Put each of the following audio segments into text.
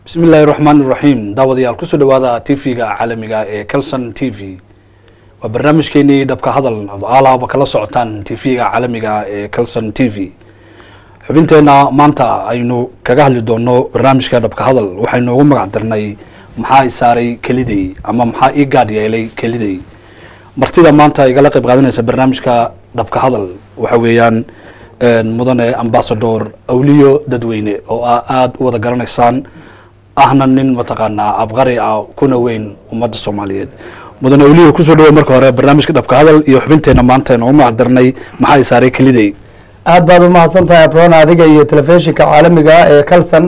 bismi illaahi raxmaan iraxiim daawadayaal kusoo dhawaada t v-ga caalamiga ee calson t v waa barnaamijkeenii dhabka hadal alaaba kala socotaan t v-ga caalamiga ee calson t v xubinteena maanta aynu kaga hadli doono barnaamijka dhabka hadal waxaynu ugu magac darnay maxaa isaaray keliday ama maxaa ii gaadh yeelay keliday martida maanta igala qayb qaadanaysa barnaamijka dhabka hadal waxa weeyaan mudane ambasador awliyo dadweyne oo a aada u wada garanaysaan ahna nin mataqaanaa abqari ah kuna weyn ummadda soomaaliyeed mudane awliyo kusoo dhawey marka hore barnaamijka dhabka hadal iyo xubinteena maanta aynu ugu magac darnay maxaa isaaray keliday aad baad umahadsan tahay abron adiga iyo telefishinka caalamiga ee calson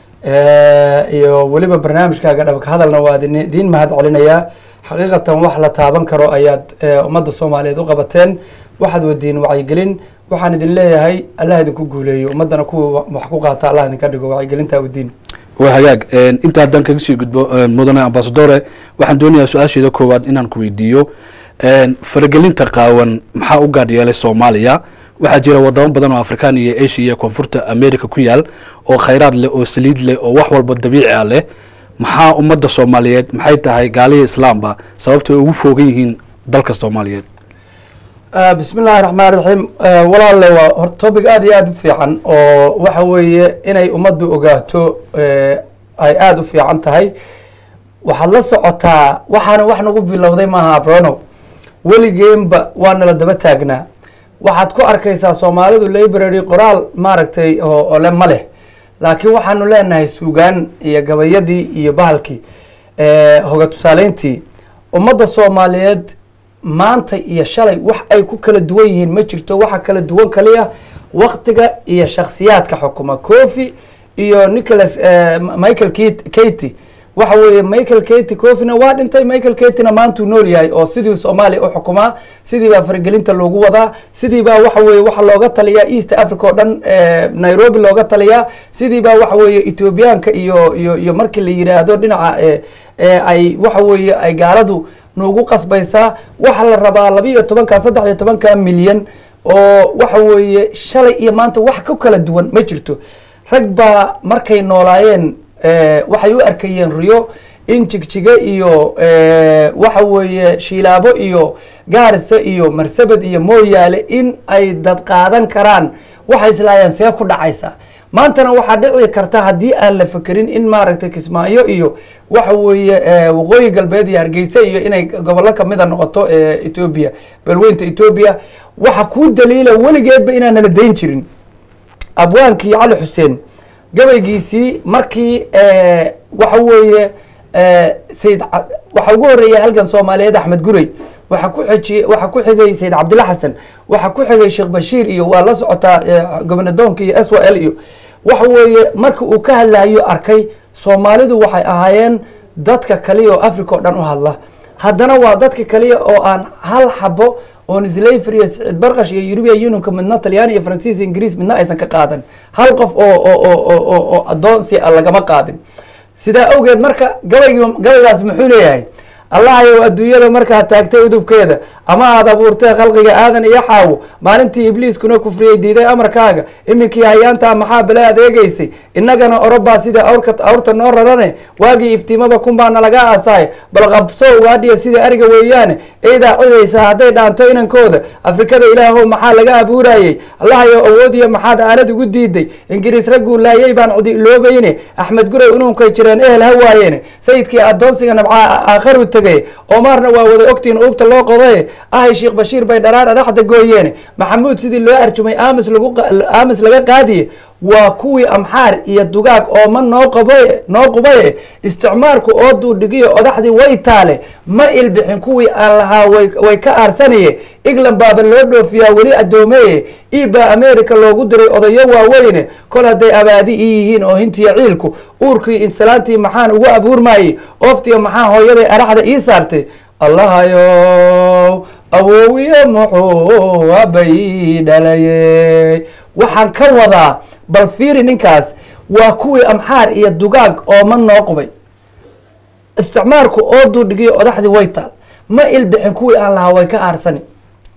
iyo weliba barnaamijkaaga dhabka hadalna waa idiin mahad celinayaa xaqiiqatan wax la taaban karo ayaad ummadda soomaaliyeed u qabateen waxaad wadiin wacyigelin waxaan idin leeyahay allah idinku guuleeyo ummaddana kuwa wax ku qaata allah idinka dhigo wacyigelinta wadiin waa hagaag inta haddaan kaga sii gudbo mudane ambasadore waxaan doonayaa su-aasheeda koowaad inaan ku weydiiyo faragelinta qaawan maxaa u gaadh yeelay soomaaliya waxaa jira wadamo badan oo afrikaan iyo asia iyo koonfurta america ku yaal oo khayraad leh oo saliid leh oo wax walba dabiici a leh maxaa ummadda soomaaliyeed maxay tahay gaaliya islaamba sababtay ugu foogan yihiin dalka soomaaliyeed bismi illaahi raxmaan raxiim walaalle waa hor topic aada iyo aada u fiican oo waxa weeye inay ummaddu ogaato ay aada u fiican tahay waxaad la socotaa waxaana wax nagu bilowday maaha abrono weligeenba waa nala daba taagnaa waxaad ku arkaysaa soomaalidu library qoraal maaragtay oo le ma leh laakiin waxaanu leenahay suugaan iyo gabayadii iyo bahalkii hoga tusaaleyntii ummadda soomaaliyeed maanta iyo shalay wax ay ku kala duwan yihiin ma jirto waxa kala duwan kaliya waktiga iyo shaksiyaadka xukuma cofi iyo nicholas michael katy waxa weeye michael katy cofina waa dhintay michael katyna maantuu nool yahay oo sidii soomaaliya u xukumaa sidii baa faragelinta loogu wadaa sidii baa waxa weye waxa looga taliyaa east africa oo dhan nairobi looga taliyaa sidii baa waxa weeye ethoobiyaanka iyo iyo iyo markii la yidhaahdo dhinaca ay waxa weeye ay gaaladu nuugu qasbaysaa waxaa la rabaa laba iyo tobanka saddex iyo tobanka milyan oo waxa weeye shalay iyo maanta wax ka kala duwan ma jirto rag baa markay noolaayeen waxay u arkayeen riyo in jigjiga iyo waxa weeye shiilaabo iyo gaarisa iyo marsabed iyo mooyaale in ay dad qaadan karaan waxay islaayeen see ku dhacaysa maantana waxaa dhici karta haddii aan la fekerin in maaragtay kismaayo iyo waxa weeye waqooyi galbeed iyo hargeysa iyo inay gobollo kamida noqoto etoobiya balweynta etoobiya waxa kuu daliila weligeedba inaan nala dayn jirin abwaankii cali xuseen gabaygiisii markii waxa weeye sayid waxaa ugu horeeya halgan soomaaliyeed axmed gurey waxa ku xiji waxaa ku xigay sayid cabdilla xasan waxaa ku xigay sheekh bashiir iyo waa la socotaa gobnadoonka iyo s w l iyo waxa weeye marka uu ka hadlayo arkay soomaalidu waxay ahaayeen dadka kaliya oo africa oo dhan u hadla haddana waa dadka kaliya oo aan hal xabo oon slavery siciid barkash iyo european unionka midna talyaani iyo faransiis ingiriis midna aysan ka qaadan hal qof oo oo oo adoonsi a lagama qaadin sidaa awgeed marka gabaygi gabaygaas muxuu leeyahay allahayow adduunyada markaad taagtay udubkeeda ama aada abuurtay khalqiga aadan iyo xaawo maalintii ibliiskuna kufriyey diiday amarkaaga iminkii hayaantaa maxaa bale adeegaysay innagana orobaa sida awrka awrta noo rarane waagii iftiimaba kunbaa nalaga aasaay bal qabso ugaadhiya sida ariga weeyaane eydaa cidaysa hadday dhaanto inankooda afrikada ilaahow maxaa laga abuurayey allahayow awoodiyo maxaad aanad ugu diiday ingiriis ragguu laayay baan cudi iloobayne axmed guray unuunkay jireen ehel ha waayeene sayidkii adoonsiga nabcaa aakharu tegay omaarna waa wada ogtiin uubta loo qodaye ahay sheekh bashiir bay dharaara dhaxda gooyeene maxamuud sidii loo arjumay aamis lagu aamis laga qaadiye waa kuwii amxaar iyo dugaag ooma noo qabaye noo qubaye isticmaalku oo duudhigiyo odaxdii way taale ma ilbixin kuwii aan lahaa way way ka aarsanaye england baaba loo dhoofiyaa weli addoomeye iibaa america loogu diray odayo waaweyne kol hadday abaadi ii yihiin oo hintiya ciilku uurkii insalaantii maxaan ugu abuurmaayey ooftiyo maxaa hooyaday araxda ii saartay allahayow awoowiye muxuu abay dhalayey waxaan ka wadaa bal fiiri ninkaas waa kuwii amxaar iyo dugaag ooma noo qubay isticmaalku oo duudhigiyo odaxdii way taal ma ilbixin kuwii aan lahaa way ka aarsani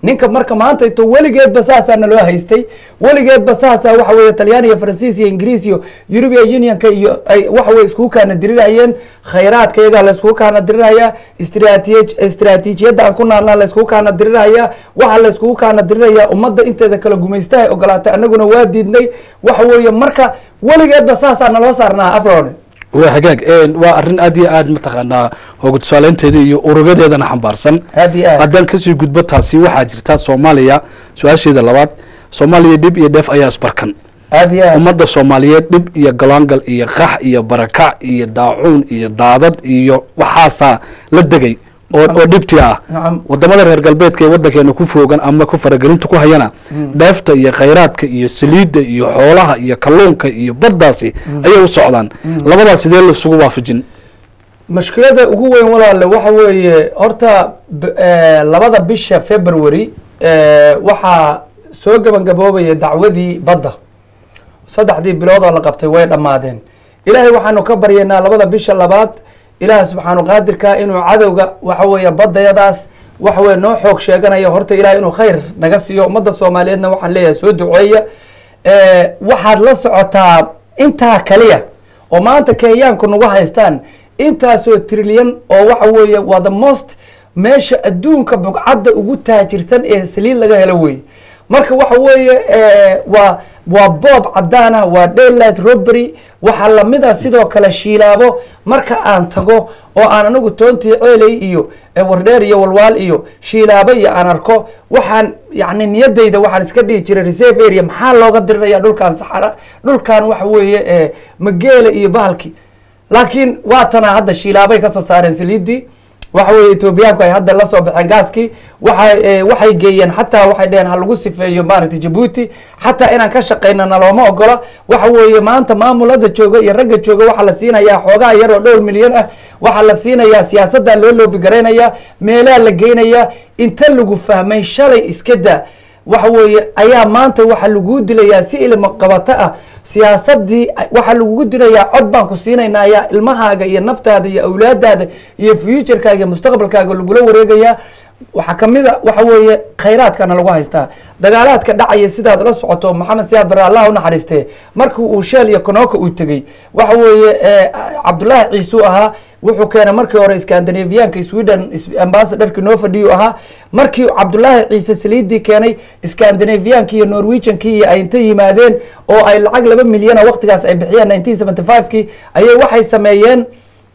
ninka marka maanta ito weligeedba saasaa naloo haystay weligeedba saasaa waxa weeye talyaaniga faransiis iyo ingiriis iyo european unionka iyo ay waxa weye iskugu kaana dirirayeen khayraadka iyagaa la iskugu kaana dirirhayaa istraatiij istraatiijiyadda aan ku naalnaa la iskugu kaana dirirhayaa waxa la iskugu kaana dirirayaa ummadda inteeda kala gumaystahay ogolaatay annaguna waa diidnay waxa weeye marka weligeedba saasaa naloo saarnaa afrone waa hagaag waa arrin aad iyo aad mataqaanaa hooga tusaaleynteeda iyo urugadeedana xambaarsan aad iyo aad haddaan kasii gudbo taasi waxaa jirta soomaaliya su-aasheeda labaad soomaaliya dhib iyo dheef ayaa isbarkan aad iyo aad ummadda soomaaliyeed dhib iyo galaangal iyo qax iyo barakac iyo daacuun iyo daadad iyo waxaasaa la degay oo oo dhibtii ah nacam wadamada reer galbeedka ee waddankeena ku foogan ama ku faragelinta ku hayana dheefta iyo khayraadka iyo saliidda iyo xoolaha iyo kalluunka iyo baddaasi ayay u socdaan labadaas sidee laisugu waafajin mashkilada ugu weyn walaale waxa weeye horta b- eh, labada bisha february eh, waxaa soo gabagaboobaya dacwadii badda saddexdii bilood oo la qabtay way dhammaadeen ilaahay waxaanu ka baryaynaa labada bisha labaad ilaah subxaanu qaadirka inuu cadowga waxa weeye baddayadaas waxa weye noo xoog sheeganaya horta ilahay inuu khayr naga siiyo ummadda soomaaliyeedna waxaan leeyahay soo duceeya Eh, waxaad la socotaa intaa kaliya oo maanta kenyaanku nagu haystaan intaasoo trilyan oo waxa weeye waa the most meesha adduunka bugcadda ugu taajirsan ee saliid laga helo weeye marka waxa weeye eh, waa waa boob cadaan ah waa daylight robbery waxaa lamida sidoo kale shiilaabo marka aan tago oo aan anigu toontii ceeley iyo eh, wardheer iyo walwaal iyo shiilaabo iyo aan arko waxaan yani niyadayda waxaan iska dhihi jiray reserve area maxaa looga diriraya dhulkan saxara dhulkan waxa weeye eh, mageela iyo bahalki laakiin waatana hadda shiilaabay kasoo saareen saliidii waxa weeye etoobiyaanku ay hadda la soo baxeen gaaskii waxay eh, waxay geeyeen xataa waxay dheheen ha lagu sifeeyo maaragtay jabuuti xataa inaan ka shaqayno nalooma ogola waxa weeye maanta maamulada jooga iyo ragga jooga waxaa la siinayaa xoogaa yar oo dhowr milyan ah waxaa la siinayaa siyaasaddaa loo loobi garaynayaa meelaha la geynayaa inta lagu fahmay shalay iska daa waxa weeye ayaa maanta waxaa laguu dilayaa si ilmo qabato ah siyaasadii waxaa lagugu dilayaa cod baan ku siinaynaa ayaa ilmahaaga iyo naftaada iyo awlaadaada iyo futurkaaga iyo mustaqbalkaaga lagula wareegayaa waxaa kamid a waxa weeye khayraadkana lagu haystaa dagaalaadka dhacaya sidaad la socoto maxamed siyaad bare allah unaxariistee markii uu sheel iyo konoka uu tegey waxa weeye eh, cabdullaahi ciisuu ahaa wuxuu keenay markii hore scandinavianka sweden is- ambassadorki noo fadhiyu ahaa markii cabdullaahi ciise saliidii keenay scandinavianki iyo norwegiankii iyo ay inta yimaadeen oo ay lacag laba milyana waqtigaas ay bixiyeen nineteen seventy five kii ayay waxay sameeyeen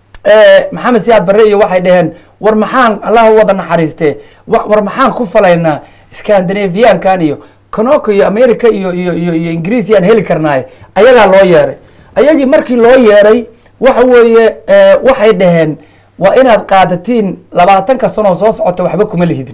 eh, maxamed siyaad barre iyo waxay dhaheen war maxaan allah wada naxariistee wa- war maxaan ku falaynaa scandinaviankan iyo konoka iyo america iyo iyo iyo iyo ingiriis yaan heli karnaaye ayagaa loo yeeray ayagii markii loo yeeray waxa weeye eh, waxay dhaheen waa inaad qaadatiin labaatanka sanoo soo socota waxba kuma lihidin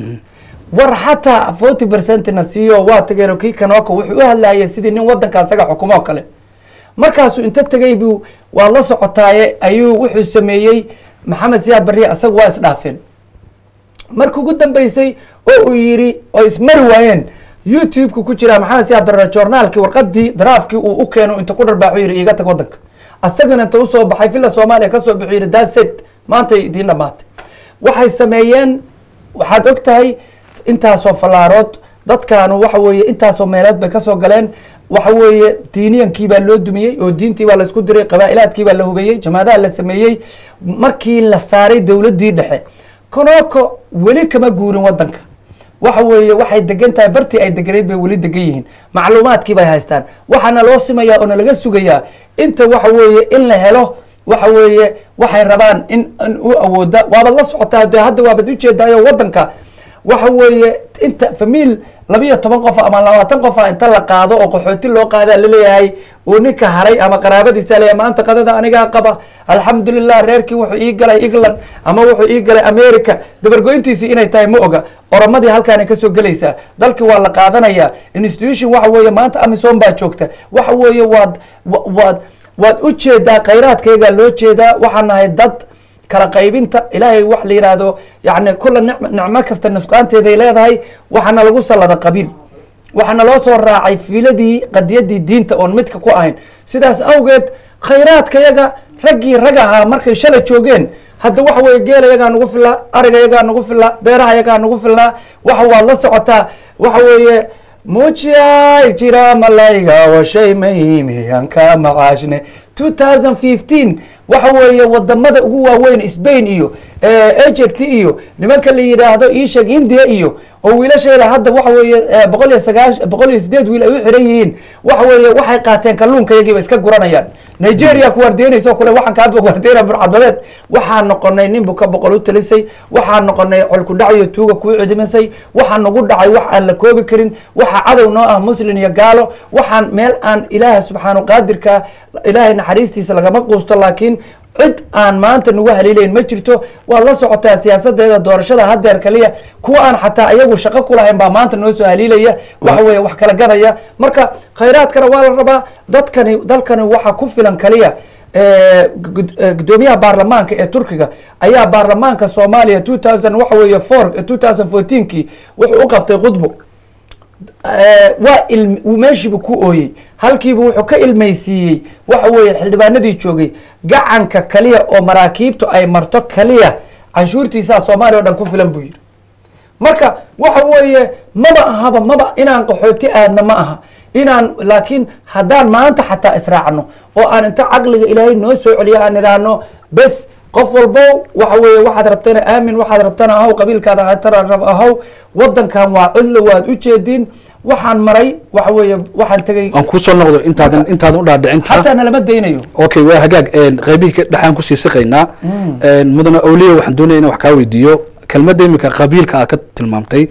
war xataa forty percentina siiyo waa tageen kii kanoka wuxuu u hadlayay sidii nin wadanka asaga xukumoo kale markaasuu inta tegay buu waa la socotaaye ayuu wuxuu sameeyey maxamed siyaad barriye asaga waa isdhaafeen markii ugu dambeysay oo uu yidhi oo ismari waayeen youtube-ka ku jira maxamed siyaad barre joornaalkii warqadii daraafkii uu u keeno inta ku dharbaaxu yidhi iiga tag wadanka asagana inta usoo baxay villa soomaaliya kasoo bixu yidhi daset maantay idiin dhamaatay waxay sameeyeen waxaad og tahay intaasoo fallaarood dadkaanu waxa weeye intaasoo meeleed bay kasoo galeen waxa weeye diiniyankii baa loo dumiyey oo diintii baa laisku diray qabaa'ilaadkii baa la hubeeyey jamaadaha la sameeyey markii la saaray dowladdii dhexe konoko weli kama guurin wadanka waxa weeye waxay degan tahay bartii ay deganayd bay weli degan yihiin macluumaadkii bay haystaan waxaana loo simayaa oo nalaga sugayaa inta waxa weeye in la helo waxa weeye waxay rabaan in in u awooda waabad la socotaa de hadda waabad ujeedaayo wadanka waxa weeye inta famiil labiyo toban qof ama labaatan qofa inta la qaado oo qaxooti loo qaadaa laleeyahay uu ninka haray ama qaraabadiisa leeyahay maanta qadada anigaa qaba alxamdulilah reerkii wuxuu ii galay england ama wuxuu ii galay america dabargoyntiisii inay tahay ma oga oromadii halkaanay kasoo gelaysaa dalkii waa la qaadanaya institution waxa weeye maanta amisom baa joogta waxa weeye waad wa- waad waad u jeedaa khayraadkaygaa loo jeedaa waxaan nahay dad kala qaybinta ilaahay wax la yidhaahdo yani kula nicm nicmo kasta nusqaanteeday leedahay waxaana lagu sallada qabiil waxaana loo soo raacay fiiladii qadiyadii diinta oon midka ku ahayn sidaas awgeed khayraadkayaga raggii rag ahaa markay shalay joogeen hadda waxa weeye geela yagaa nagu filaa ariga yagaa nagu filaa beeraha yagaa nagu filnaa waxa waad la socotaa waxa weeye muujiyay jira malayga waa shay muhiimi aan ka macaashne two thousand fifteen waxa weeye wadamada ugu waaweyn spain iyo egypt iyo nimanka la yidhaahdo isheg india iyo oo wiilasheeda hadda waxa weeye boqol iyo sagaash boqol iyo sideed wiil ay u xiran yihiin waxa weeye waxay qaateen kalluunka yagiiba iska guranayaan nigeria ku waardeynaysa oo kale waxaan kaaba waardeyna burcadbadeed waxaan noqonay nin buka boqol u talisay waxaan noqonay colkudhac iyo tuuga kuu cidimisay waxaa nagu dhacay wax aan la koobi karin waxaa cadow noo ah muslin iyo gaalo waxaan meel aan ilaaha subxaanu qaadirka ilaahay naxariistiisa lagama quusto laakiin cid aan maanta nagu haliilayn ma jirto waad la socotaa siyaasadeeda doorashada hadeer kaliya kuwa aan xataa iyagu shaqo kulahayn baa maanta noo soo haliilaya waxa weeye wax kala gadaya marka khayraadkana waa la rabaa dadkani dalkani waxa ku filan kaliya gudoomiyaha baarlamaanka ee turkiga ayaa baarlamaanka soomaaliya two thousand waxa weeye four two thousand fourteenkii wuxuu u qabtay khudbo waa il meeshiibu ku ooyey halkiibu wuxuu ka ilmaysiiyey waxa weeye xildhibaanadii joogay gacanka kaliya oo maraakiibtu ay marto kaliya canshuurtiisaa soomaaliya o dhan ku filan buu yidhi marka waxa weeye maba ahaba maba inaan qaxooti aadna ma aha inaan laakiin haddaan maanta xataa israacno oo aan inta caqliga ilaahay noo soo celiyo aan idhaahno bes qof walbo waxa weeye waxaad rabtana aamin waxaad rabtana ahow qabiilkaada rab ahow wadankan waa cidlo waad u jeediin waxaan maray waxa weeye waxaan tegay aan kusoo noqdo intaadan intaadan u dhaadhicin xataa nalama daynayo okay waa hagaag qaybihii ka dhexaan kusii siqaynaa mudane awliya waxaan doonaya in wax kaa weydiiyo kelmadda imika qabiilka aad ka tilmaamtay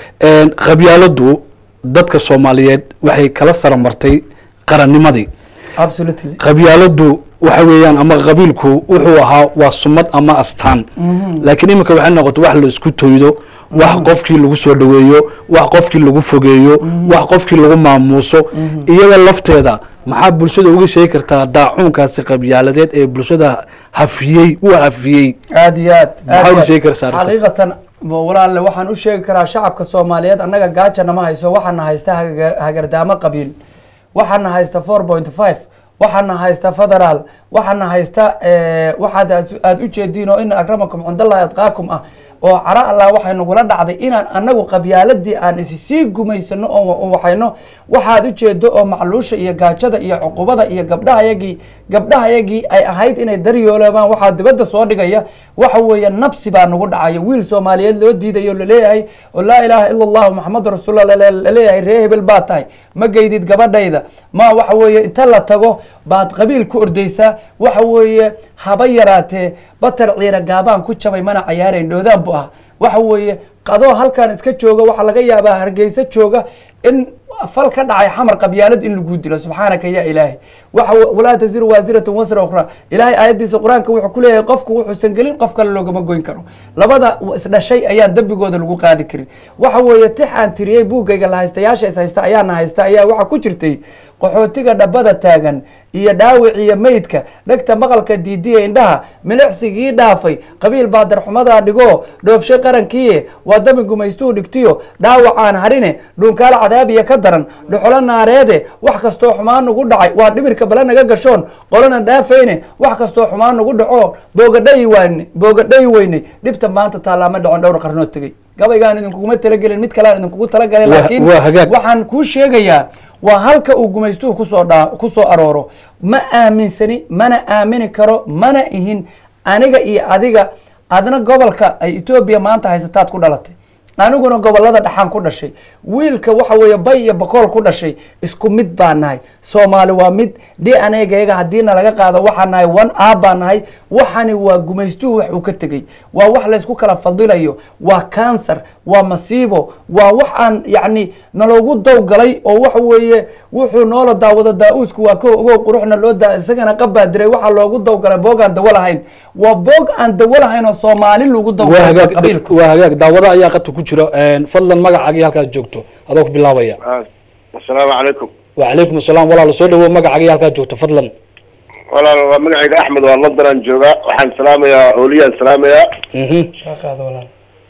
qabyaaladu dadka soomaaliyeed waxay kala saramartay qarannimadii absolutely qabyaaladu waxa weeyaan ama qabiilku wuxuu ahaa waa sumad ama astaan laakiin iminka waxay noqotay wax la isku toydo wax qofkii lagu soo dhoweeyo wax qofkii lagu fogeeyo wax qofkii lagu maamuuso iyada lafteeda maxaa bulshada uga sheegi kartaa daacuunkaasi qabyaaladeed ee bulshada hafiyey u hafiyey aad iyo aad maxaa uga sheegi kartaa arrintaas? xaqiiqatan walaalle waxaan u sheegi karaa shacabka soomaaliyeed annaga gaaja nama hayso waxaana haysta haga- hagardaamo qabiil waxaana haysta four point five waxaana haysta federaal waxaana haysta waxaad as- aad u jeediin oo ina akramakum cindallahi adqaakum ah oo cara allah waxay nagula dhacday inaan annagu qabyaaladii aan isi sii gumaysano oo waxayno waxaad u jeedo oo macluusha iyo gaajada iyo cuqubada iyo gabdhahayagii gabdhahayagii ay ahayd inay daryoolobaan waxaa dibadda soo dhigaya waxa weeye nabsi baa nagu dhacaya wiil soomaaliyeed loo diidayo laleeyahay oo laa ilaaha ila allahu maxamadu rasuullah laleeyahay ree hebel baa tahay ma geydid gabadhayda ma waxa weeye inta la tago baad qabiil ku ordaysaa waxa weeye haba yaraatee batar ciira gaabaan ku jabay mana cayaarayn dhoodaan bu ah waxa weeye qadoo halkan iska jooga waxaa laga yaabaa hargeysa jooga in fal ka dhacay xamar qabyaalad in lagu dilo subxaanaka ya ilaahi waxa walaa taziru waasiratun wasra ukhra ilaahay aayaddiisa qur-aanka wuxuu ku leeyahay qofku wuxuusan gelin qof kale loogama goyn karo labada isdhashay ayaan dembigooda lagu qaadi karin waxa weeye tix aan tiriyey buuggayga la haystayaasha is haysta ayaana haysta ayaa waxaa ku jirtay qaxootiga dhabbada taagan iyo dhaawic iyo meydka dhegta maqalka diidiya indhaha milicsigii dhaafay qabiil baa darxumadaa dhigo dhoofshay qarankiiye waa dami gumaystuu dhigtiyo dhaawacaan harine dhuunkaala cadaabiya ka daran dhuxulo naareede wax kastoo xumaan nagu dhacay waa dhimirka bale naga gashoon qolana dhaafayne wax kastoo xumaan nagu dhaco boogadhayi wayne boogadhayi weynay dhibta maanta taalaama dhacon dhowr qarnoo tegey gabaygaan idinkuguma talagelin mid kalean idinkugu talagalay Waa- laakiin waa hagaag. waxaan kuu sheegayaa waa halka uu gumaystuhu kusoo dhaa kusoo arooro ma aaminsani mana aamini karo mana ihin aniga iyo adiga adna gobolka ay etoobiya maanta haysataad ku dhalatay aniguna gobolada dhaxaan ku dhashay wiilka waxa weeye bay iyo bakool ku dhashay isku mid baa nahay soomaali waa mid d n a gayaga haddiina laga qaado waxaa nahay one a baa nahay waxani waa gumaystuhu wax uu ka tegey waa wax laysku kala fadilayo waa cancer waa masiibo waa wax aan yacni naloogu dowgalay oo waxa weeye wuxuu noola daawado daa-uusku waa ko ogow quruxna loo daa isagana qabaa diray waxaa loogu dowgalay boog aan dawo lahayn waa boog aan dawo lahayn oo soomaali lagu waa dowgalay hagaag qabiilku waa hagaag daawada ayaa qadka ku jiro fadlan magacaaga iyo halkaad joogto adoo ku bilaabaya asalaamu calaykum wacalaykum asalaam walaal soo dhawow magacaaga iyo halkaad joogto fadlan walaal waa magacayga axmed waa london aan joogaa waxaan salaamayaa oliyaan salaamayaa Mhm. Shaqaada walaal.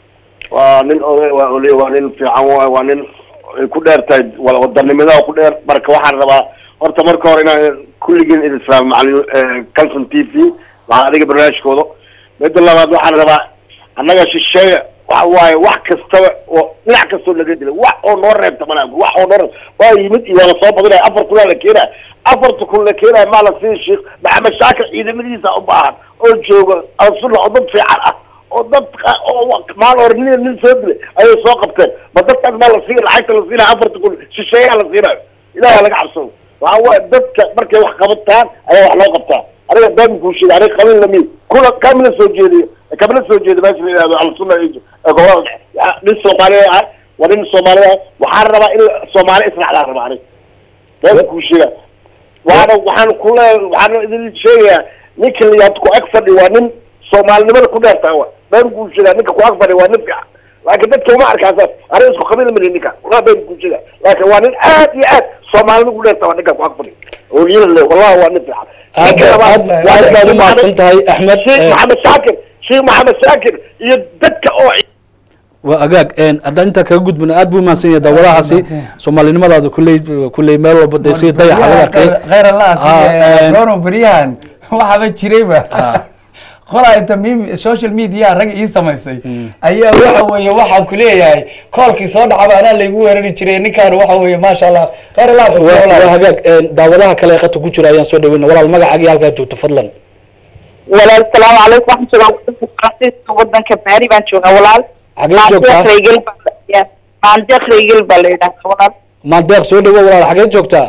waa nin oday waa oliye waa nin fiican waay waa nin ay ku dheer tahay wala wadanimada ku dheer marka waxaan rabaa horta marka hore inaan kulligiin idin salaamo macalin calson t v waxaa adiga barnaamijkooda midda labaad waxaan rabaa annaga shisheeye waxa waaye wax kastaba oo dhinac kastoo laga dilay wax oo noo reebta malaa wax oo noo reeb waa yimid iyo waa lasoo badinaya afar kunaa la keenaya afarta kun la keenaya maa la sii sheekh maxamed shaakir ciidamadiisa u baahan oo jooga alsunna oo dad fiican ah oo dad qa- oo maal hore nin nin soo dilay ayay soo qabteen ma dadkaas maa la siiya lacagta la siinayo afarta kun shisheeyaa la siinayo ilaha laga cabsado waxa waaye dadka markay wax qabataan ayaa wax loo qabtaa aniga been kuu sheegay aniga qabiil lami kuna kamila soo jeediyo kamila soo jeeda meesha la yihahdo alsunna iyo ee gobolada dhexe Ya- nin soomaaliya ah waa nin soomaaliya ah waxaan rabaa in soomaali israacdaan rabaa aniga been kuu sheega waxaana waxaan kule waxaan idin sheegayaa ninka la yihahdo ku ag fadhi waa nin soomaalinimada ku dheertaa wa been kuu sheegaa ninka ku ag fadhi waa nin fiican laakiin dadka uma arkaasaas aniga isku qabiil mali ninka walaa been kuu sheega laakiin waa nin aad iyo aad soomaalinima ku dheertaa waa ninka ku ag fadhi oo yila le wallahi waa nin fiican aad Ninka labaad aad waa aad baad Sheikh u mahadsan Maxamed- tahay axmed sheekh Eh, maxamed shaakir sheekh maxamed shaakir iyo dadka oo waa agaag een, haddaan intaa kaga gudbina aad buu mahadsan yahay daawadahaasi soomaalinimadaada kulley kulley meel walba dee si dayaxa laga arkay khayr allah Ah, asiiye een, rono beryahan waxaba jirayba Ah. qolaa inta mim social media rag ii samaysay ayaa waxa weeye waxaan ku leeyahay koolkii soo dhacaba anaa laygu weerari jiray ninkaan waxa weeye maasha allah khayr allah asiiye waa walaal. waa hagaag een, daawadaha kale ee qata ku jira ayaan soo dhaweyna walaal magacaagii halkaa joogto fadlan walaal salaamu calaykum waxaan joogaa wadanka faransiiska wadanka baari baan joogaa walaal Xagee joogtaa? Maandeeq Reygel baa la- ya, maandeeq reygel baa la yidhahdaa walaal maandeeq soo dhawo walaal xageed joogtaa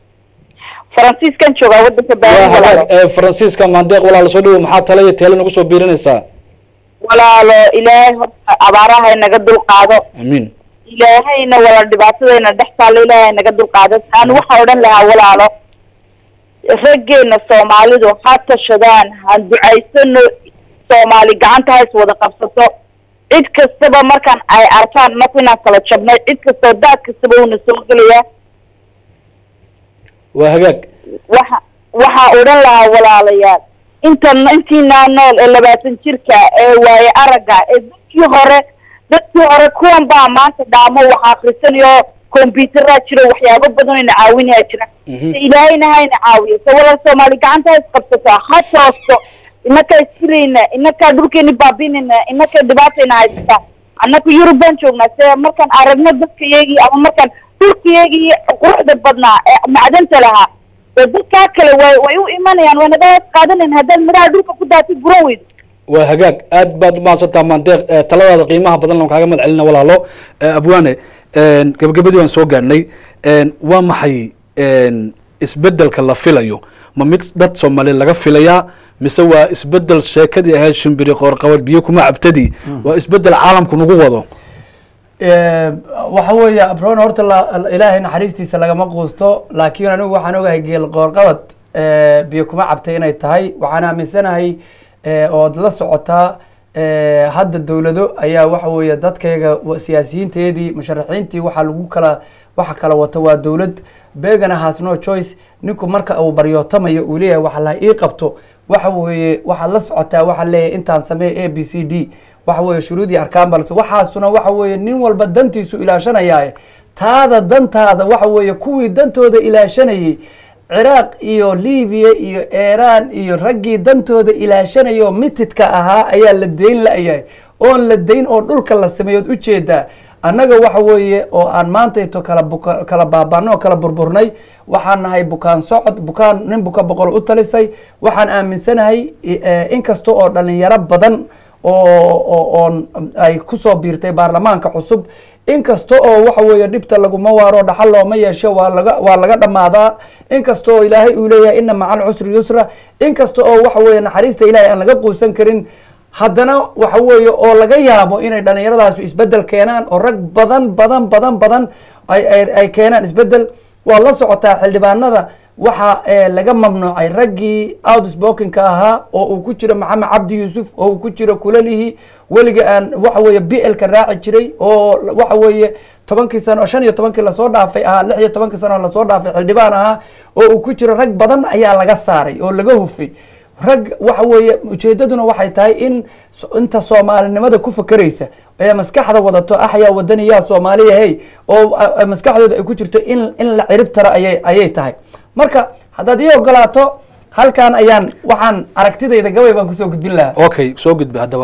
faransiiskan joogaa wadanka baari waa hagaag walaalo ee, faransiiska maandeeq walaal soo dhawo maxaa tale iyo teele nagu soo biirinaysaa walaalo ilaahay horta abaaraha inaga dulqaado amiin ilaahayna walaal dhibaatadayna dhex taalo ilaahay naga dulqaado aan waxaan odhan lahaa walaalo raggeena soomaalidu ha tashadaan ha ducaysano soomaali gacanta ha is wada qabsato cid kastaba markaan ay arkaan marka inaan kala jabnay cid kastoo daad kastaba uuna soo gelayaa waa hagaag waxa waxaa odhan lahaa walaalayaal intan intiinaa nool ee labaatan jirka ee waaye aragga ee dadkii hore dadkii hore kuwan baa maanta dhaamo wax akrisanayo computeraa jiro waxyaabo badan ina caawinaya jira Mhm. ilaahayna hayna caawiyo se walaal soomaali gacanta ha isqabsataa ha toosto inakaa iskilayna inakaa dhulkeeni baabinayna inakaa dhibaatayna haysataa annaka yurub baan joognaa se markaan aragno dadka iyagii ama markaan dhulka iyagii quruxda badnaa ee macdanta lahaa dee dadkaa kale way way u imanayaan way naga hoos qaadanayan haddaad midhaha dhulka ku daatay guran weydo waa hagaag aad baad umahadsantaa maandeeq ee, taladaada qiimaha badan lan kaaga mahad celina walaalo Ee, abwaane een, gabagabadii waan soo gaarnay Een, waa maxay een, isbedelka la filayo ma mid dad soomaali laga filayaa mise waa isbedel sheekadii ahayd shimbiri qoorqabad biyo kuma cabtadii waa isbedel caalamku nagu wado Eh, waxa weeye abroon horta la- ilaahay naxariistiisa lagama quusto laakiin anigu waxaan ogahay geel qoorqabad eh, biyo kuma cabtay inay tahay waxaan aaminsanahay eh, ood la socotaa eh, hadda dowlado ayaa waxa weeye dadkayga wa- siyaasiyiinteedii musharaxiintii waxaa lagu kala waxa kala wato waa dowlad begana has no choice ninku marka uu baryootamayo uu leeyahay waxa la ii qabto waxa weeye waxaad la socotaa waxaa leeyahay intaan sameey a b c d waxa weeye shuruudii arkaan balse waxaasuna waxa weeye nin walba dantiisu ilaashanayaaye taada dantaada waxa weeye kuwii dantooda ilaashanayay ciraaq iyo libiya iyo iiraan iyo raggii dantooda ilaashanayo mitidka ahaa ayaa la deyn la-yahay oon la deyn oo dhulka la sameeyood ujeedaa annaga waxa weeye oo aan maantayto kala buka kala baabano oo kala burburnay waxaan nahay bukaan socod bukaan nin buka boqol u talisay waxaan aaminsanahay eh, inkasta oo dhalinyaro badan oo oo oon ay kusoo biirtay baarlamaanka cusub inkasta oo waxa weeye dhibta laguma waaro dhaxal looma yeesho waa laga waa laga dhammaadaa inkasta oo ilaahay uu leeyahay ina maca alcusri yusra inkasta oo waxa weeye naxariista ilaahay aan laga quusan karin haddana waxa weeye oo laga yaabo inay dhallinyaradaasi isbedel keenaan oo rag badan badan badan badan ay ay ay keenaan isbedel waa la socotaa xildhibaanada waxa eh, laga mamnuucay raggii outspokenka ahaa oo uu ku jiro maxamed cabdi yuusuf oo uu ku jiro kulalihi weliga aan waxa weeye b lka raaci jiray oo waxa weeye tobankii sano shan iyo tobankii lasoo dhaafay ahaa lix iyo tobankii sano lasoo dhaafay xildhibaan ahaa oo uu ku jiro rag badan ayaa laga saaray oo laga hufay rag waxa weeye ujeedaduna waxay tahay in so- inta soomaalinimada ku fakeraysa ee maskaxda wadato axyaa wadaniyaa soomaaliya hey oo a- a- maskaxdooda ay ku jirto in in la cirib taro ayay ayay tahay marka haddaad ii ogolaato halkan ayaan waxaan aragtidayda gabay baan kusoo gudbin lahaa okay soo gudba haddaba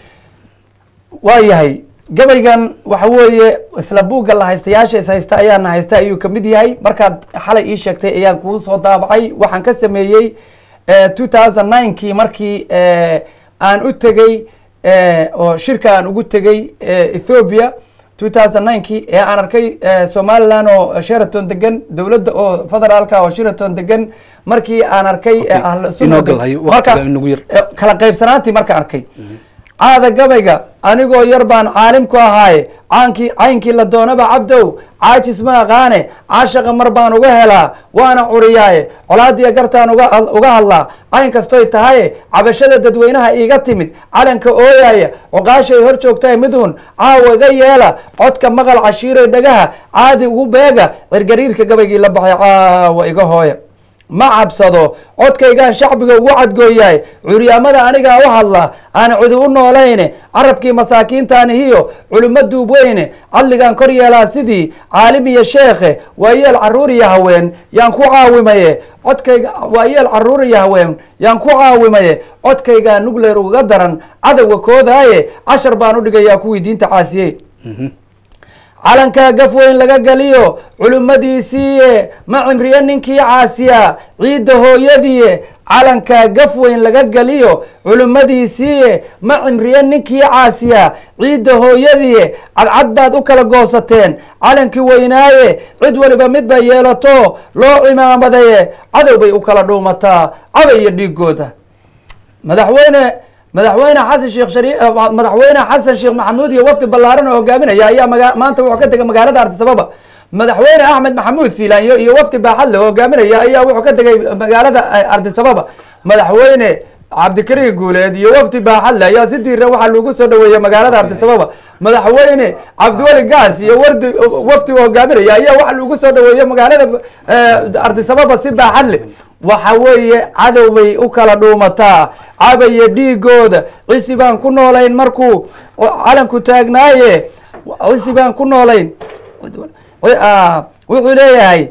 waa yahay gabaygan waxa weeye isla buugga la haystayaasha is haysta ayaana haysta ayuu kamid yahay markaad xalay ii sheegtay ayaan kuu soo daabacay waxaan ka sameeyey two thousand ninekii markii eh, aan u tegey eh, oo shirka aan ugu tegey eh, ethiopia two thousand ninekii ee aan arkay eh, somaliland oo sheraton degan dowladda oo federaalka oo sheraton degan markii aan arkay Okay. eh, ahlu Inoo sunna gal hayo, waqtiga inagu yar. Eh, kala qaybsanaantii marka arkay caada gabayga anigoo yar baan caalim ku ahaaye caankii caynkii la doonaba cabdow caajis ma aqaane caashaqa mar baan uga helaa waana curiyaaye colaadiya gartaan uga uga hadlaa cayn kastoy tahaye cabashada dadweynaha iiga timid calanka ooyaaya cuqaashay hor joogtae midhun caawa iga yeela codka maqal cashiiray dhagaha caadi ugu beega cirgariirka gabaygii la baxay caawa iga hooya ma cabsado codkaygaan shacbiga ugu cadgooyaay curyaamada anigaa u hadla aan cudi u noolayne carabkii masaakiintaanihiyo culimo duubweyne cadligaan kor yeelaa sidii caalim iyo sheekhe waayeel caruur iyo haween yaan ku caawimaye codkayga waayeel caruur iyo haween yaan ku caawimaye codkaygaa nugleer uga daran cadowga koodaaye cashar baan u dhigayaa kuwii diinta caasiyey calankaa gaf weyn laga geliyo culimmadiisiiye ma cimriye ninkii caasiya ciidda hooyadiiye calankaa gaf weyn laga geliyo culimmadiisiiye ma cimriye ninkii caasiya ciidda hooyadiiye cadcad baad u kala goosateen calankii weynaaye cid waliba mid bay yeelato loo cimaamadaye cadow bay u kala dhuumataa cabay iyo dhiigooda madaxweyne madaxweyne xasan sheekh shari madaxweyne xasan sheekh maxamuud iyo wafdi ballaaran oo hogaaminaya ayaa maga maanta wuxuu ka tegay magaalada ardisababa madaxweyne axmed maxamuud siilaanyo iyo wafdi baaxadle oo hogaaminaya ayaa wuxuu ka tegay magaalada ardisababa madaxweyne cabdikariin guuleed iyo wafdi baaxadle ayaa si diira waxaa lagu soo dhaweeyey magaalada ardisababa madaxweyne cabdiweli gaas iyo wardi wafdiga hogaaminaya ayaa waxaa lagu soo dhaweeyey magaalada ardisababa si baaxadle waxa weeye cadow bay u kala dhuumataa cabaya dhiigooda cisi baan ku noolayn markuu calanku taagnaaye cisi baan ku noolayn wuxuu leeyahay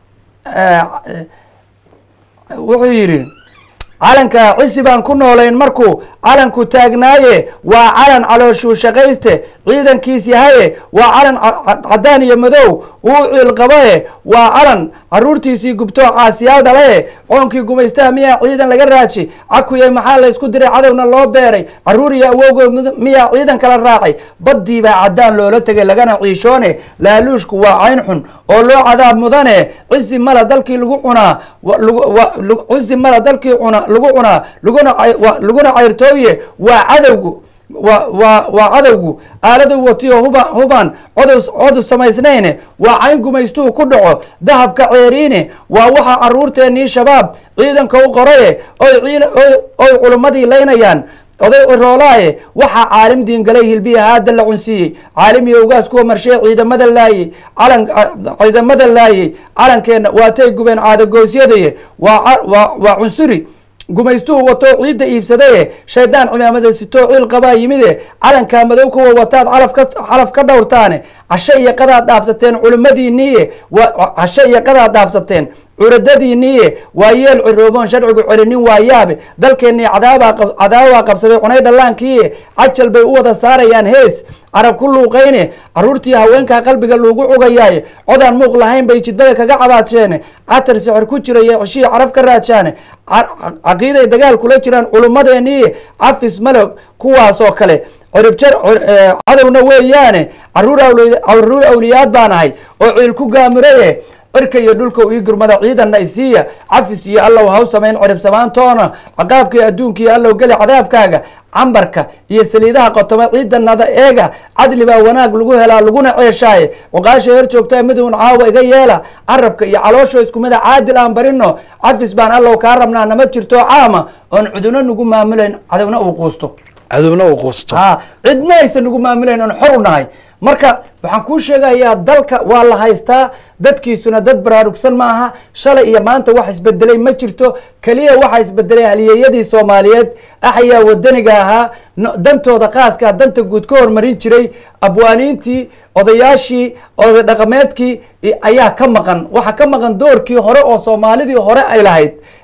wuxuu yidhi calanka cisi baan ku noolayn markuu calanku taagnaaye waa calan calooshuu shaqayste ciidankiis yahaye waa calan caddaan iyo madow uu ciilqabaye waa calan caruurtiisii gubtoo caasiyaal dhalaye coonkii gumaystaha miyaa ciidan laga raaji cakuye maxaa la ysku diray cadowna loo beeray caruur iyo awowgood miyaa ciidan kala raacay baddii baa caddaan loola tegay lagana ciishoone laaluushku waa cayn xun oo loo cadaab mudane cisi mala dalkii lagu cunaa cisi mala dalkii cuna lagu cunaa laguna laguna cayrtooye waa cadowgu wa wa waa cadowgu aaladu watiyo huba hubaan codow codow samaysnayne waa cayn gumaystuu ku dhaco dahabka ceeriine waa waxa caruurteennii shabaab ciidanka u qoraye oy ciid oy culimmadii laynayaan oday ciroolaaye waxaa caalim diingalay hilbiya haada la cunsiiyey caalim iyo ugaas kuwa marshee ciidamada laayey calan ciidamada laayey calankeenna waatay gubeen caadagoosyadaye waa waa cunsuri gumaystuhu wato ciidda iibsadaye shaydaan cimaamada sitoo ciil qabaa yimide calankaa madow kuwa wataad calaf ka calaf ka dhowrtaane casho iyo qadaad dhaafsateen culimmadiiniiye casho iyo qadaad dhaafsateen curadadiiniiye waa yeel cirooboon sharcigu celinin waa yaabe dalkeennii cadaabaa cadaabaa qabsaday cunay dhallaankiiye cajal bay u wada saarayaan hees carab ku luuqayne caruurtii haweenkaa qalbiga loogu cugayaaye codaan muuq lahayn bay jidbada kaga cabaadsheene catar sixir ku jiraye ceshihii caraf ka raajaane caqiiday dagaal kula jiraan culummadeeniiye cafis malog kuwaasoo kale ciribjar cadowna weeyaane caruur awliyaad baan ahay oo ciil ku gaamuraye cirka iyo dhulka ii gurmada ciidanna isiiya cafis iyo allow haw samayn cirib samaantoona caqaabkii adduunka iyo allow geli cadaabkaaga cambarka iyo saliidaha qotoma ciidanada eega cadli baa wanaag lagu helaa laguna ceeshaaye cuqaasha hor joogtaa midun caawa iga yeela carabka iyo caloosho isku mida caadil aan barino cafis baan allow kaa rabnaa nama jirto caama oon cuduna nagu maamulayn cadowna uu quusto cadowna uu quusto ha cidna aysan nagu maamulayn oon xor u nahay marka waxaan kuu sheegayaa dalka waa la haystaa dadkiisuna dad baraarugsan ma aha shalay iyo maanta wax isbedelay ma jirto keliya waxaa isbedelay halyeeyadii soomaaliyeed axyaa wadaniga ahaa dantooda khaaska danta guud ka hormarin jiray abwaaniintii odayaashii oday dhaqameedkii ayaa ka maqan waxaa ka maqan doorkii hore oo soomaalidii hore ay lahayd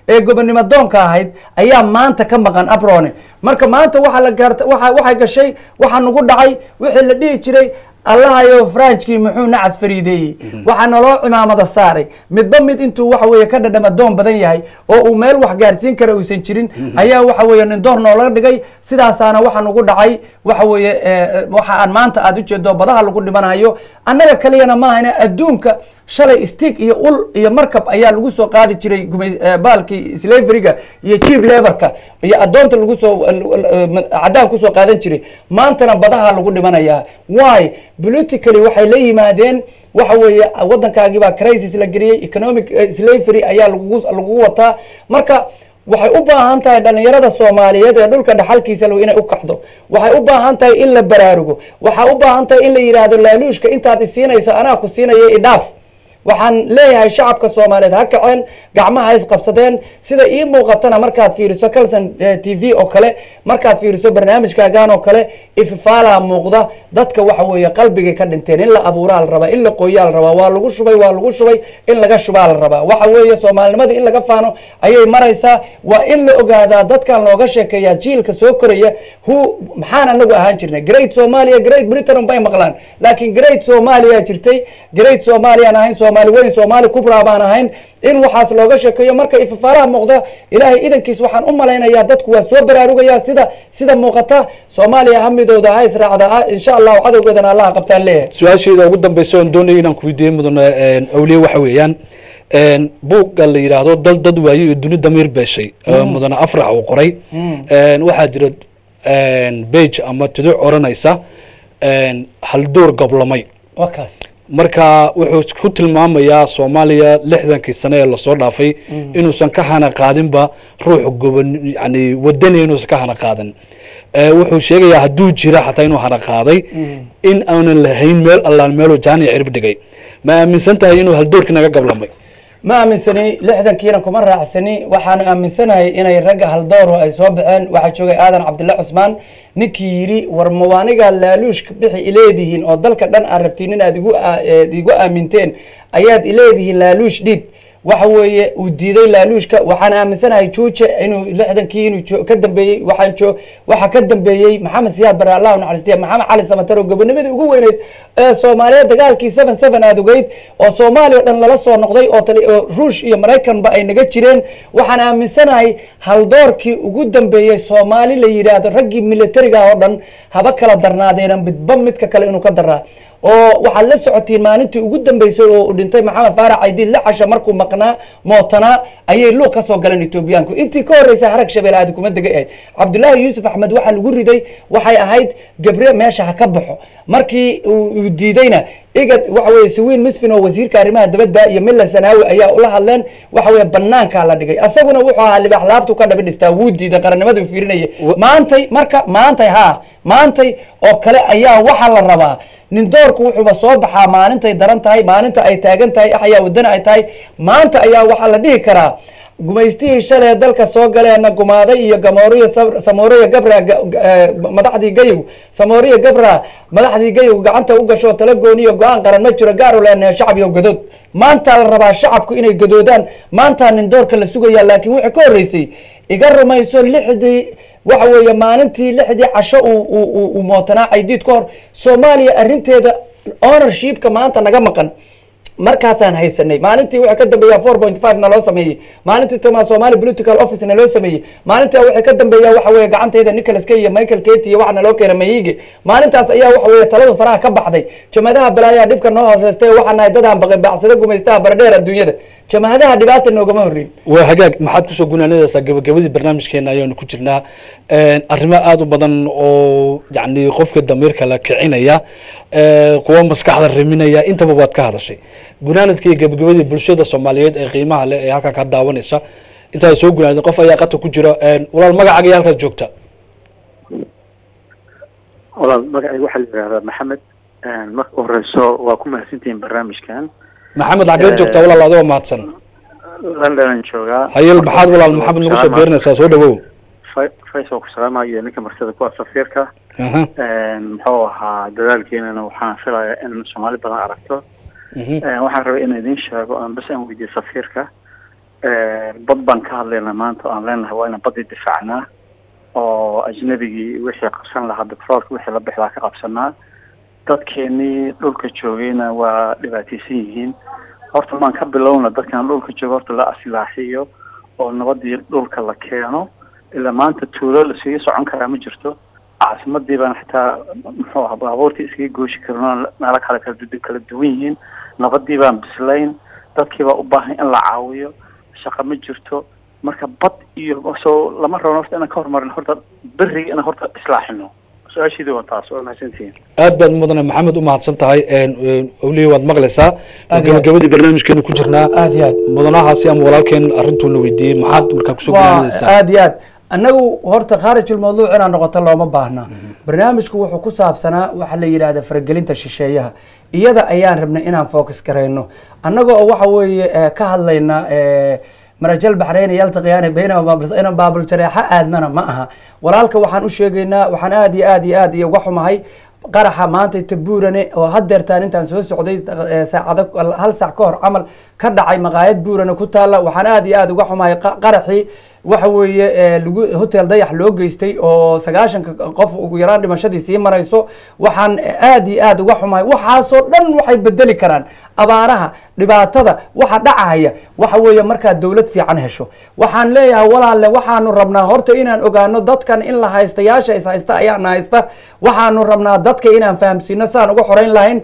ee gobonimo doonka ahayd ayaa maanta ka maqan abrone marka maanta waxaa la gaarta waxa waxay gashay waxaa nagu dhacay wixii la dhihi jiray allahayo franchkii muxuu nacas fariideeyey waxaa naloo cimaamada saaray midba mid intuu waxa weeye ka dhadhama doon badan yahay oo uu meel wax gaarsiin kara uusan jirin ayaa waxa weeye nin door noola dhigay sidaasaana waxa nagu dhacay waxa weeye eh, waxa aan maanta aad ujeedo badaha lagu dhimanayo annaga kaliyana maahane adduunka shalay stick iyo ul iyo markab ayaa lagu soo qaadi jiray gumay- eh, baalkii slaveriga iyo cheap laborka iyo adoonta lagu soo cadaan kusoo qaadan jiray maantana badaha lagu dhimanayaa why politically waxay la yimaadeen waxa weeye waddankaagii baa crisis la geliyey economic eh, slavery ayaa lagu lagu wataa marka waxay u baahan tahay dhalinyarada soomaaliyeed ee dhulka dhaxalkiisa leh inay u kacdo waxay u baahan tahay in la baraarugo waxay u baahan tahay in la yidhaahdo laaluushka intaad isiinayso anaa ku siinaya idhaaf waxaan leeyahay shacabka soomaaliyeed ha kaceen gacmaha isqabsadeen sida ii muuqatana markaad fiiriso calson t v oo kale markaad fiiriso barnaamijkaagan oo kale ififaalaa muuqda dadka waxa weeye qalbigay ka dhinteen in la abuuraa la rabaa in la qoyaa la rabaa waa lagu shubay waa lagu shubay in laga shubaa la rabaa waxa weeye soomaalinimada in laga faano ayay maraysaa waa in la ogaadaa dadkan looga sheekeeyaa jiilka soo koraya hu maxaan anagu ahaan jirnay great somalia great britain bay maqlaan laakiin great somalia jirtay great somaliaan ahayn soomaali weyn soomaali kubra baan ahayn in waxaas looga sheekeeyo marka ifafaalaha muuqda ilaahay idankiis waxaan u malaynayaa dadku waa soo baraarugayaa sida sida muuqata soomaaliya hamidooda ha israacda ha insha allahu cadowgeedana allaha qabtaan leeyahay su-aasheeda ugu dambeysa oon doonaya inaan ku weydiiye mudane awliye waxa weeyaan buugga la yidhaahdo dal dad waaye iyo duni damiir beeshay oo mudane afrax uu qoray waxaa jira bage ama tuduc oranaysa halduur goblamay waa kaas marka wuxuu ku tilmaamayaa soomaaliya lixdankii sane ee lasoo dhaafay inuusan ka hana qaadinba ruux goban yani wadani inuusan ka hana qaadan Eh, wuxuu sheegayaa hadduu jira xataa inuu hana qaaday in aanan lahayn meel allaan meeluu jaaniya cirib dhigay ma aaminsan tahay inuu haldoorkii naga gablamay ma aaminsani lixdankiina kuma raacsani waxaan aaminsanahay inay ragga haldooro ay soo baxeen waxaa joogay aadan cabdille cusmaan ninkii yidhi war mawaaniga laaluushka bixi ileedihiin oo dalka dhan aad rabtiin inaad igu aa- eed igu aaminteen ayaad ileedihiin laaluush dhiib waxa weeye uu diiday laaluushka waxaan aaminsanahay juuje inuu lixdankii inuu jo- ka dambeeyey waxaan jo waxa ka dambeeyey maxamed siyaad bare allah u naxariistiya maxamed cali samatar oo gobonimadii ugu weyneyd ee soomaaliyeed dagaalkii seven seven aad ogeyd oo soomaaliya o dhan lala soo noqday oo tali oo ruush iyo maraykanba ay naga jireen waxaan aaminsanahay haldoorkii ugu dambeeyey soomaali la yidhaahdo raggii militariga oo dhan haba kala darnaadeena midba midka kale inuu ka daraa oo waxaad la socotiin maalintii ugu dambeysay oo uu dhintay maxamed faarax caydiid lixasha markuu maqnaa mootanaa ayay luuq ka soo galeen etoobiyaanku intii ka horreysay harag shabeel aadi kuma dega ahayd cabdullaahi yuusuf axmed waxaa lagu riday waxay ahayd gabre meesha ha ka baxo markii uu uu diidayna igad waxa weye sawiin misfin oo wasiirka arrimaha dibadda iyo milla sanaawi ayaa ula hadleen waxa weye banaankaa la dhigay asaguna wuxuu ahaa libaax laabtu ka dhabi dhistaa wuu diiday qarannimadu fiirinaya maantay marka maantay haa maantay oo kale ayaa waxaa la rabaa nin doorku wuxuuba soo baxaa maalintay daran tahay maalinta ay taagan tahay axyaa wadana ay tahay maanta ayaa waxaa la dhihi karaa gumaystihii shalay dalka soo galeena gumaaday iyo gamooriya Sab- samooriya gabra ga- ga- eh, madaxdii gayow samooriya gabra madaxdii gayow gacanta u gasho tala gooniyo go-aan qaran ma jiro gaar u leenahay shacab iyo gadood maantaa la rabaa shacabku inay gadoodaan maantaa nin doorka la sugaya laakiin wixii ka horreysay iga rumayso lixdii waxa weeye maalintii lixdii casho uu uu- uu uu mootanaa caydiid ka hor soomaaliya arrinteeda ownershipka maanta naga maqan markaasaan haysanay maalintii waxay ka dambeeyaa four point five na loo sameeyey maalintii tama somali political office na loo sameeyey maalintaa waxay ka dambeeyaa waxa weeye gacantayda nicholas kay iyo michael keti iyo waxa na loo keena mayige maalintaas ayaa waxa weeye taladu faraha ka baxday jamadaha balaayaa dhibka noo hooseystay waxaa nahay dadaan baqin baacsada gumaystaha baradheer adduunyada jamahadaha dhibaata noogama horreyn waa hagaag maxaad kusoo gunaanadaysaa gabagabadii barnaamijkeena ayaanu ku jirnaa arrimo aada u badan oo yacni qofka damiirka la kicinaya eh, kuwa maskaxda riminaya intaba waad ka hadashay gunaanadkii gabagabadii bulshada soomaaliyeed ee qiimaha leh ee halkan ka daawanaysa intaad soo gunaanid qof ayaa qata ku jira walaal magacaaga iyo halkaad joogta walaal magacayga waxaa la yidhahdaa maxamed marka u horeyso waa ku mahadsantihiin barnaamijkan maxamed xageed joogtaa walaal adigoo mahadsan london joogaa hayel maxaad walaal maxamed nagu soo beerinaysaa soo dhawow Fa- faysal ku salaamayo ninka martida kuwa safiirka aha muxuu ahaa dadaalkeenana waxaan filayaa in soomaali badan aragto mhm. waxaan rabay in idiin sheego aan bas aan weydiiyo safiirka bad baan ka hadlaynaa maanta oo aan leenahay waa inaan badii difaacnaa oo ajnabigii wixii qabsan lahaa betroolka wixii la bixi lahaa ka qabsanaa dadkeenii dhulka joogayna waa dhibaataysan yihiin horta maan ka bilowna dadkan dhulka jooga horta la asilaaxiyo oo nabadii dhulka la keeno ilaa maanta tuulo lasiga socon karaa ma jirto caasimadii baan xitaa muxuu aha baabuurtii iskaga gooshi karin meelo kale kala du kala duwan yihiin nabadii baan bislayn dadkii baa u baahan in la caawiyo shaqa ma jirto marka bad iyo soo lama rabo horta inaan ka horumarin horta beriga inaan horta islaaxino su-aashiidii waa taas waa mahadsantihiin aad baad mudane maxamed u mahadsan tahay awliya waad maqlaysaa Aad iyo aad. gabagabadii barnaamijkeenu ku jirnaa aad iyo aad mudanahaasi ama walaalkeen arrintuuna weydiiyey maxaad markaa kusoo waa gudaalaysaa aad iyo aad annagu horta khaarijulmawduuc inaan noqoto looma baahna barnaamijku wuxuu ku saabsanaa waxa la yidhahda faragelinta shisheeyaha iyada ayaan rabnay inaan focus garayno annaga oo waxa weeye eh, ka hadlayna eh, marajal baxrayna yaltaqiyaani baynahuma inaan baabul jareexa aadnana ma aha walaalka waxaan u sheegaynaa waxaan aad iyo aad iyo aad iyo uga xumahay qaraxa maanta tabuurane oo hadeertaan intaan soo socday eh, saacado hal saac ka hor camal ka dhacay maqaayad buurane ku taalla waxaan aad iyo aad uga xumahay qa- qaraxii waxa weeye eh, lagu hotel dayax loo geystay oo sagaashanka qof ugu yaraan dhimashadii sii marayso waxaan aad iyo aad uga xumahay waxaasoo dhan waxay bedeli karaan abaaraha dhibaatada waxa dhacaya waxa weeye markaa dowlad fiican hesho waxaan leeyahay walaalle waxaanu rabnaa horta inaan ogaano dadkan in la haystayaasha is haysta ayaana haysta waxaanu rabnaa dadka inaan fahamsiino saan uga xoreyn lahayn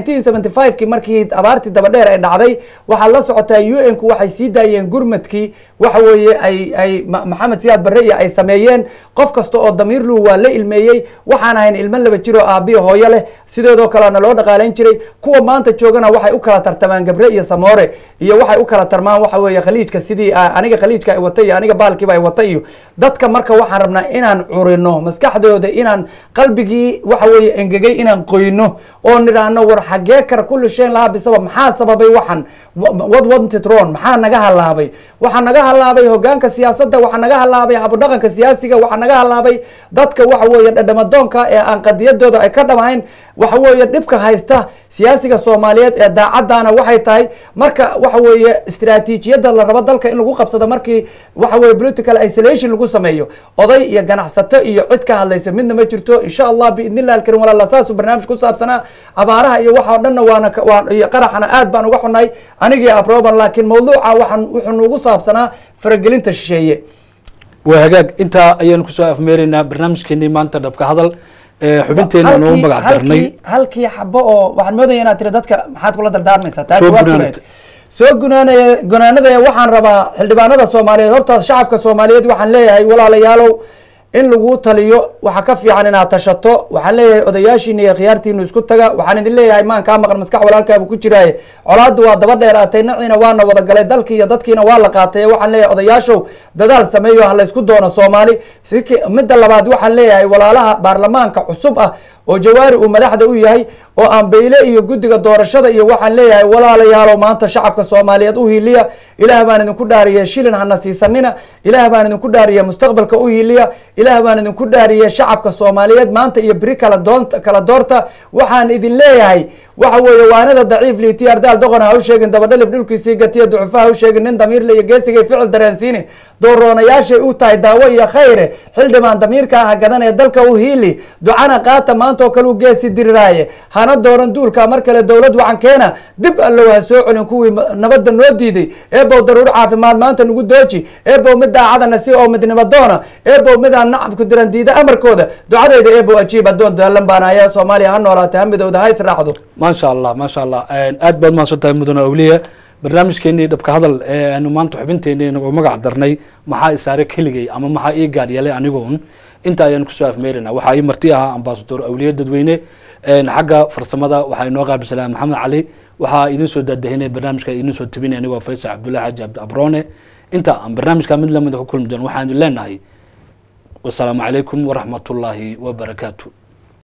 1975 kii markii abaartii dabadheer ay dhacday waxaad la socotaa u n ku waxay sii daayeen gurmadkii waxa weeye ay ay Ma- maxamed siyaad barre iyo ay sameeyeen qof kasta oo damiir luhu waa la ilmeeyey waxaan ahayn ilmo laba jiro aabiyo hooyo leh sideedoo kalena loo dhaqaalayn jiray kuwa maanta joogana waxay u kala tartamaan gabre iyo samoore iyo waxay u kala tarmaan waxa weeye khaliijka sidii ah, aniga khaliijka ay wata iyo aniga baalkiiba ay wata iyo dadka marka waxaan rabnaa inaan curino maskaxdooda inaan qalbigii waxa weeye engegay inaan qoyno oo nidhaahno war xagee kara kulli shayn lahaa bisabab maxaa sababay waxan what wanted wrong maxaa naga halaabay waxaa naga halaabay hogaanka siyaasadda waxaa naga halaabay habudhaqanka siyaasiga waxaa naga halaabay dadka waxa weeye dhadhamadoonka ee aan qadiyadooda ay ka dhamahayn waxa weeye dhibka haysta siyaasiga soomaaliyeed ee daacaddaana waxay tahay marka waxa weeye istiraatiijiyadda la rabo dalka in lagu qabsado markii waxa weeye political isolation lagu sameeyo oday iyo ganacsato iyo cid ka hadlaysa midna ma jirto insha allah biidni illahi alkarim walaala saasuu barnaamij ku saabsanaa abaaraha iyo waxa oo dhanna waana ka- waan iyo qaraxana aad baan uga xunnay anigii aproban laakiin mawduuca waxaan wuxuu nugu saabsanaa faragelinta shisheeye waa hagaag intaa ayaanu kusoo afmeeraynaa barnaamijkeenii maanta dhabka hadal ee xubinteena noogu Halkii- magac darnay halkii- halkii xabo oo waxaan moodaya inaad tiri dadka maxaad kula dardaarmaysaa taa Soo jawaabtu gunaanad. leed. soo gunaanaya gunaanadaya waxaan rabaa xildhibaanada soomaaliyeed hortaas shacabka soomaaliyeed waxaan leeyahay walaalayaalow in lagu taliyo waxa ka fiican inaad tashato waxaan leeyahay odayaashiina iyo khiyaartiinu isku taga waxaan idin leeyahay maan kaa maqan maskax walaalkaabu ku jiraaye colaaddu waa daba dheeraatay naciina waana wada galay dalkii iyo dadkiina waa la qaatay waxaan leeyahay odayaashow dadaal sameeyo ha laysku doono soomaali siki- midda labaad waxaan leeyahay walaalaha baarlamaanka cusub ah oo jawaari uu madaxda u yahay oo aan beyle iyo guddiga doorashada iyo waxaan leeyahay walaalayaalow maanta shacabka soomaaliyeed u hiiliya ilaah baan idinku dhaariye shilin hana siisanina ilaah baan idinku dhaariye mustaqbalka u hiiliya ilaah baan idinku dhaariye shacabka soomaaliyeed maanta iyo beri kala doonta kala doorta waxaan idin leeyahay waxa weeye waanada daciif liiti ardaal doqon ha u sheegin dabadhalif dhulkiisii gatiya ducufa ha u sheegin nin damiirle iyo geesigay ficil dareensiini dooroonayaashay u tahay daawo iyo khayre xildhibaan damiirka ah gadan ee dalka u hiili ducana qaata maanta oo kale u geesi diriraaye hana dooran duulka mar kale dowlad wacan keena dib allow ha soo celin kuwii ma- nabadda noo diiday eebow daruur caafimaad maanta nagu dooji eebow mid daacadana si oo midnimo doona eebow mid aan nacabku diran diida amarkooda ducadayda eebow ajiib addoon daalan baana ayaa soomaaliya ha noolaatay ha midowda ha israacdo maasha allah maasha allah aad baad mahadsan tahay mudane awliya barnaamijkeenii dhabka hadal ee aanu maanta xubinteenii nagu magac darnay maxaa isaare keligay ama maxaa ii gaar yeelay anigoon inta ayaan kusoo afmeerina waxaa ii marti ahaa ambasador awliya dadweyne xagga farsamada waxaa inoo qaabilsanaa maxamed cali waxaa idin soo daadahinay barnaamijka idin soo tabinay anigoo faysal cabdullahi xaji cabdi abrone inta aan barnaamijka mid lamida ku kulmi doon waxaan idin leenahay wasalaamu calaykum waraxmat ullaahi wabarakaatu